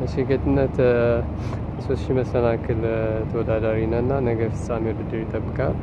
እሺ ጌትነት ሶስት ሺህ መሰናክል ተወዳዳሪ ነህ እና ነገ ፍጻሜ ውድድር ይጠብቃል።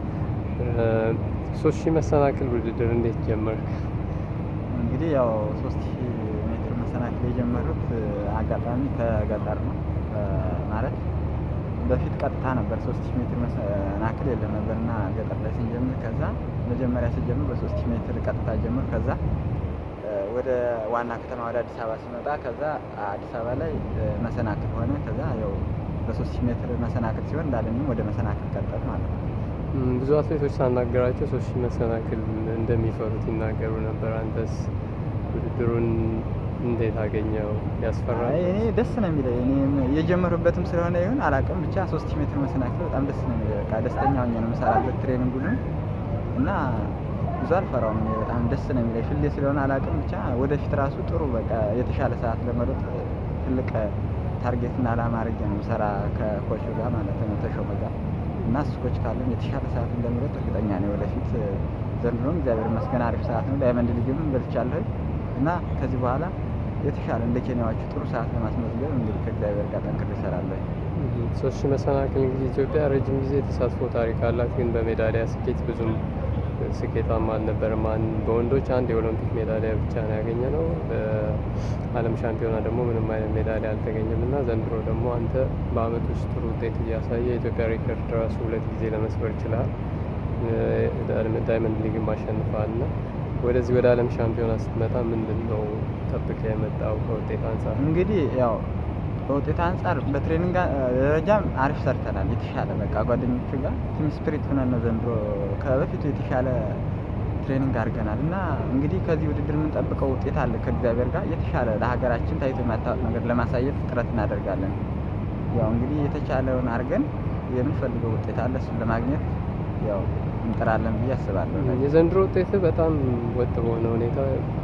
ሶስት ሺህ መሰናክል ውድድር እንዴት ጀመርክ? እንግዲህ ያው ሶስት ሺህ ሜትር መሰናክል የጀመሩት አጋጣሚ ከገጠር ነው ማለት በፊት ቀጥታ ነበር ሶስት ሺህ ሜትር መሰናክል የለም ነበር እና ገጠር ላይ ስንጀምር ከዛ መጀመሪያ ስጀምር በሶስት ሺህ ሜትር ቀጥታ ጀምር ከዛ ወደ ዋና ከተማ ወደ አዲስ አበባ ሲመጣ ከዛ አዲስ አበባ ላይ መሰናክል ሆነ ከዛ ያው በሶስት ሺህ ሜትር መሰናክል ሲሆን እንዳለኝም ወደ መሰናክል ቀጠል ማለት ነው። ብዙ አትሌቶች ሳናገራቸው ሶስት ሺህ መሰናክል እንደሚፈሩት ይናገሩ ነበር። አንተስ ውድድሩን እንዴት አገኘው? ያስፈራል? አይ እኔ ደስ ነው የሚለኝ እኔ የጀመሩበትም ስለሆነ ይሁን አላውቅም ብቻ ሶስት ሺህ ሜትር መሰናክል በጣም ደስ ነው የሚለኝ። በቃ ደስተኛ ሆኜ ነው የምሰራበት ትሬኒንጉን እና ብዙ አልፈራውም። እኔ በጣም ደስ ነው የሚለኝ ፍሌ ስለሆነ አላውቅም ብቻ ወደፊት ራሱ ጥሩ በቃ የተሻለ ሰዓት ለመሮጥ ትልቅ ታርጌት እና አላማ አድርጌ ነው የምሰራ ከኮቹ ጋር ማለት ነው ተሾመ ጋር እና እሱ ኮች ካለም የተሻለ ሰዓት እንደምሮጥ እርግጠኛ ነኝ። ወደፊት ዘንድሮም እግዚአብሔር ይመስገን አሪፍ ሰዓት ነው። ዳይመንድ ሊግም በልቻለሁ እና ከዚህ በኋላ የተሻለ እንደ ኬንያዎቹ ጥሩ ሰዓት ለማስመዝገብ እንግዲህ ከእግዚአብሔር ጋር ጠንክሬ እሰራለሁ። ሶስት ሺህ መሰናክል እንግዲህ ኢትዮጵያ ረጅም ጊዜ የተሳትፎ ታሪክ አላት፣ ግን በሜዳሊያ ስኬት ብዙም ስኬታማ አልነበረም። በወንዶች አንድ የኦሎምፒክ ሜዳሊያ ብቻ ነው ያገኘ ነው። በዓለም ሻምፒዮና ደግሞ ምንም አይነት ሜዳሊያ አልተገኘም እና ዘንድሮ ደግሞ አንተ በአመት ውስጥ ጥሩ ውጤት እያሳየ የኢትዮጵያ ሪከርድ ራሱ ሁለት ጊዜ ለመስበር ይችላል። ዳይመንድ ሊግም አሸንፈሃል እና ወደዚህ ወደ ዓለም ሻምፒዮና ስትመጣ ምንድን ነው ጠብቀህ የመጣው ከውጤት አንጻር? እንግዲህ ያው በውጤት አንጻር በትሬኒንግ ደረጃም አሪፍ ሰርተናል። የተሻለ በቃ ጓደኞቹ ጋር ቲም ስፒሪት ሆነን ነው ዘንድሮ ከበፊቱ የተሻለ ትሬኒንግ አድርገናል እና እንግዲህ ከዚህ ውድድር የምንጠብቀው ውጤት አለ ከእግዚአብሔር ጋር የተሻለ ለሀገራችን ታይቶ የማታወቅ ነገር ለማሳየት ጥረት እናደርጋለን። ያው እንግዲህ የተቻለውን አድርገን የምንፈልገው ውጤት አለ እሱን ለማግኘት ያው እንጥራለን ብዬ አስባለሁ። የዘንድሮ ውጤት በጣም ወጥ በሆነ ሁኔታ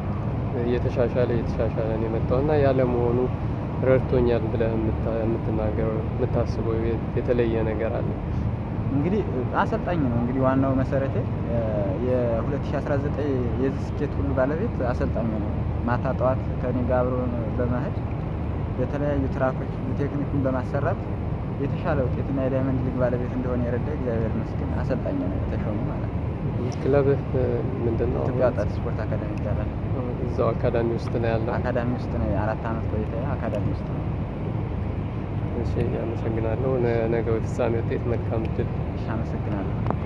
እየተሻሻለ እየተሻሻለ ነው የመጣው እና ያለ መሆኑ ረድቶኛል ብለህ የምትናገረው የምታስበው የተለየ ነገር አለ? እንግዲህ አሰልጣኝ ነው እንግዲህ ዋናው መሰረቴ የ2019 የዚህ ስኬት ሁሉ ባለቤት አሰልጣኝ ነው። ማታ ጠዋት ከኔ ጋር አብሮ በመሄድ የተለያዩ ትራኮች ቴክኒኩን በማሰራት የተሻለ ውጤትና የዳይመንድ ሊግ ባለቤት እንደሆነ የረዳ እግዚአብሔር ይመስገን አሰልጣኝ ነው የተሾሙ ማለት ነው። ክለብህ ምንድን ነው? ኢትዮጵያ ወጣት ስፖርት አካዳሚ ይባላል። እዛው አካዳሚ ውስጥ ነው ያለው? አካዳሚ ውስጥ ነው። አራት አመት ቆይታ አካዳሚ ውስጥ ነው። እሺ፣ አመሰግናለሁ። ነገ በፍጻሜ ውጤት መልካም እድል። እሺ፣ አመሰግናለሁ።